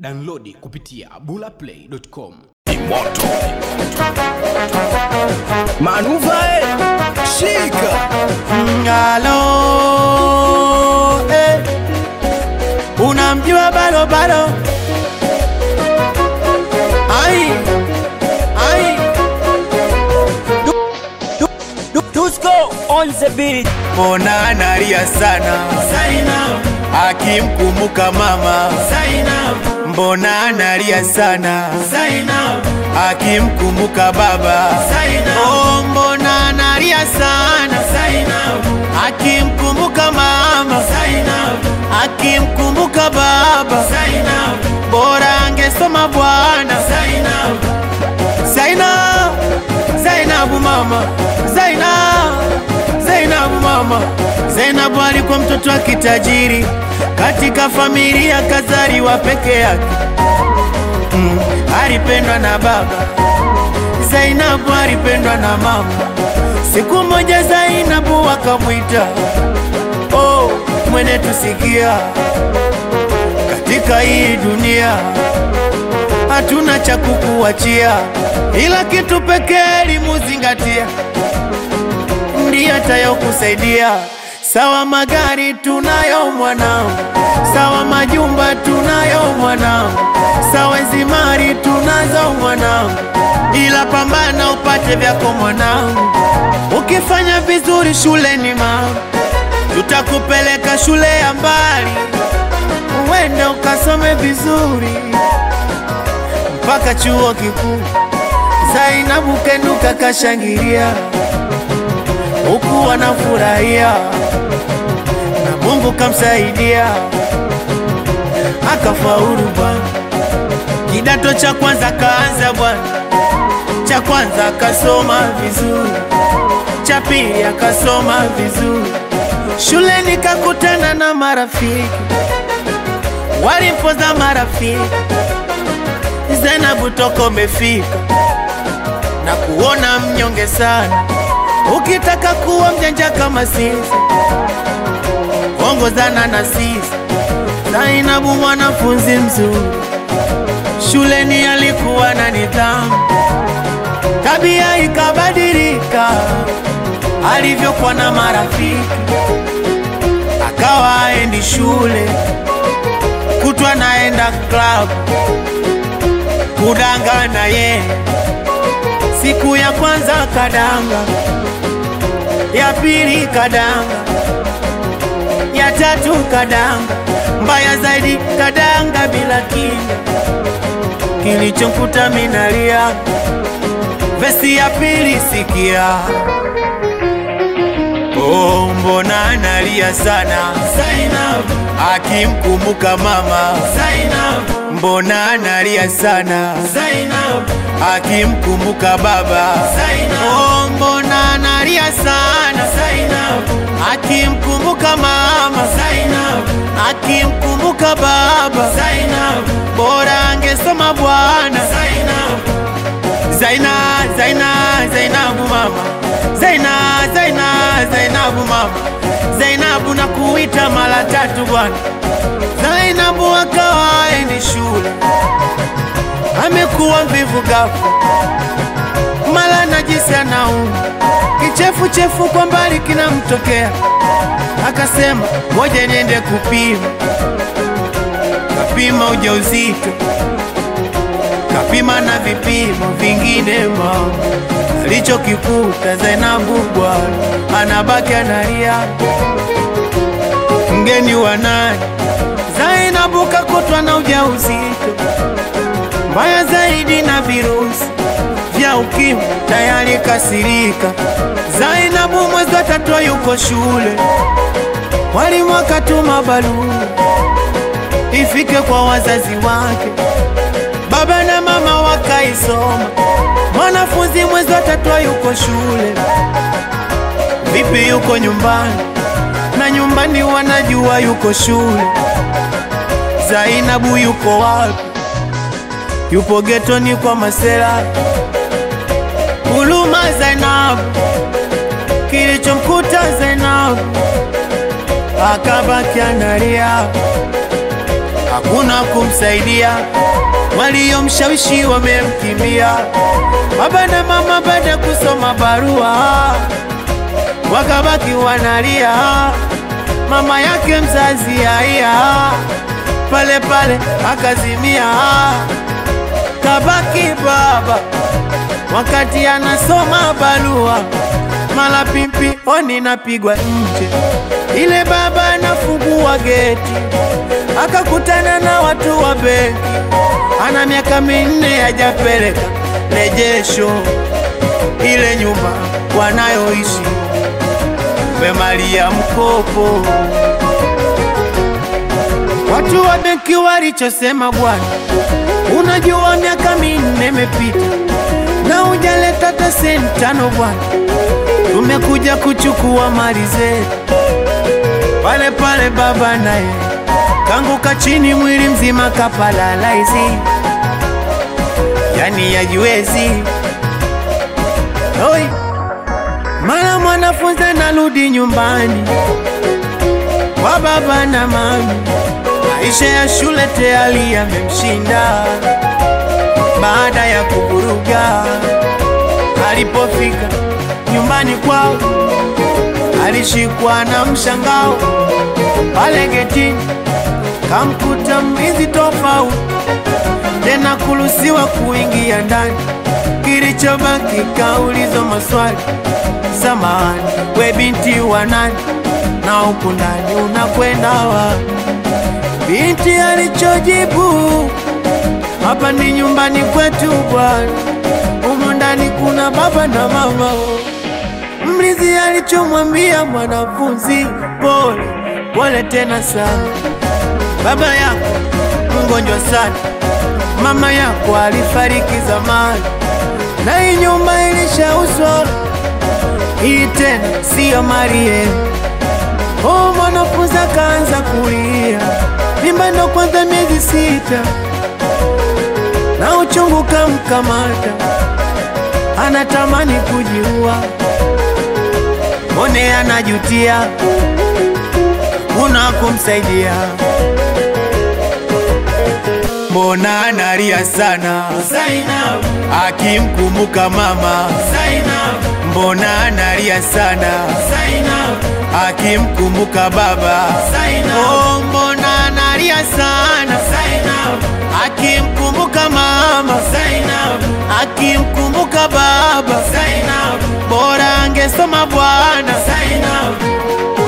Downloadi kupitia bulaplay.com. Manuva eh, shika Ngalo eh. Unamjua balo balo Ai Ai Tusko on the beat Mbona analia sana Zainab Akimkumbuka mama Zainab Mbona analia sana Zainab Akimkumbuka baba Zainab Oh mbona analia sana Zainab Akimkumbuka mama Zainab Akimkumbuka baba Zainab Bora angesoma bwana Zainab Zainab Zainabu mama Zainab Zainabu mama Zainabu alikuwa mtoto wa kitajiri katika familia kazaliwa peke yake mm, alipendwa na baba Zainabu alipendwa na mama siku moja Zainabu akamwita oh, mwene tusikia katika hii dunia hatuna cha kukuachia, ila kitu pekee limuzingatia, ndiye atayokusaidia. Sawa magari tunayo mwanangu, sawa majumba tunayo mwanangu, sawa zimari tunazo mwanangu, ila pambana upate vyako mwanangu. Ukifanya vizuri shuleni mama, tutakupeleka shule ya mbali, uende ukasome vizuri mpaka chuo kikuu. Zainabu kenuka kashangilia, huku wanafurahia na Mungu kamsaidia akafaulu bwana. Kidato cha kwanza kaanza bwana, cha kwanza akasoma vizuri, cha pili akasoma vizuri, shuleni kakutana na marafiki, walimpoza marafiki Zainabu toko umefika na kuona mnyonge sana, ukitaka kuwa mjanja kama sisi, ongozana na sisi. Zainabu mwanafunzi mzuri, shuleni alikuwa na nidhamu, tabia ikabadilika alivyokuwa na marafiki, akawa aendi shule, kutwa naenda klabu kudangana ye. Siku ya kwanza kadanga, ya pili kadanga, ya tatu kadanga, mbaya zaidi kadanga bila kinga. Kilichomkuta minalia, vesi ya pili sikia. Oh, mbona analia sana Zainab akimkumbuka mama Zainab mbona analia sana Zainab akimkumbuka baba Zainab oh, mbona analia sana Zainab akimkumbuka mama Zainab akimkumbuka baba Zainab bora angesoma bwana Zainab Zaina, Zaina, Zainabu mama Zaina, Zaina, Zainabu mama Zainabu na kuita mara tatu bwana Zainabu akawa endi shule, amekuwa mvivu ghafla, mara najisi anauma, kichefuchefu kwa mbali kinamtokea, akasema ngoja niende kupima. Kapima ujauzito, kapima na vipimo vingine, mama alichokikuta Zainabu bwana anabaki analia, mgeni wa nani? Zainabu kakutwa na ujauzito mbaya zaidi na virusi vya ukimwi tayari kasirika. Zainabu mwezi wa tatu yuko shule, walimu akatuma barua ifike kwa wazazi wake, baba na mama wakaisoma. Mwanafunzi mwezi wa tatu yuko shule, vipi yuko nyumbani? Na nyumbani wanajua yuko shule. Zainabu yupo wapi? Yupo getoni kwa masela. Huluma Zainabu, kilichomkuta Zainabu akabaki analia, hakuna kumsaidia, waliomshawishi wamemkimbia. Baba na mama baada ya kusoma barua wakabaki wanalia, mama yake mzazi haya pale pale akazimia, kabaki baba wakati anasoma barua, mala pimpi oni napigwa nje. Ile baba anafungua geti, akakutana na watu wa benki, ana miaka minne hajapeleka rejesho ile nyumba wanayoishi wemalia mkopo. Watu wa benki walichosema, bwana, unajua miaka minne imepita na hujaleta hata senti tano bwana, tumekuja kuchukua mali zetu. Pale pale baba naye kanguka chini, mwili mzima kapalalaisi, yani yajiwezi Oi, mara mwanafunzi anarudi nyumbani kwa baba na mami, maisha ya shule tayari yamemshinda. Baada ya kuvuruga, alipofika nyumbani kwao alishikwa na mshangao. Pale getini kamkuta mlinzi tofauti, tena kuruhusiwa kuingia ndani. Kilichobaki kaulizwa maswali, samahani, we binti wa nani na huku ndani unakwenda wapi? Binti alichojibu, hapa ni nyumbani kwetu bwana, humu ndani kuna baba na mama. Mlinzi alichomwambia mwanafunzi, pole pole tena sana, baba yako mgonjwa sana, mama yako alifariki zamani, na hii nyumba ilishauzwa, hii tena siyo mali yenu. Oh, mwanafunzi akaanza kulia, mimba ndo kwanza miezi sita, na uchungu kamkamata, anatamani kujiua. Mbone anajutia, kuna kumsaidia. Mbona analia sana Zainab, akimkumbuka mama? Zainab, Mbona analia sana Zainab, akimkumbuka baba? Zainab, Oh, mbona analia sana Zainab, akimkumbuka mama, Zainab, akimkumbuka baba? Zainab, Bora angesoma bwana, Zainab,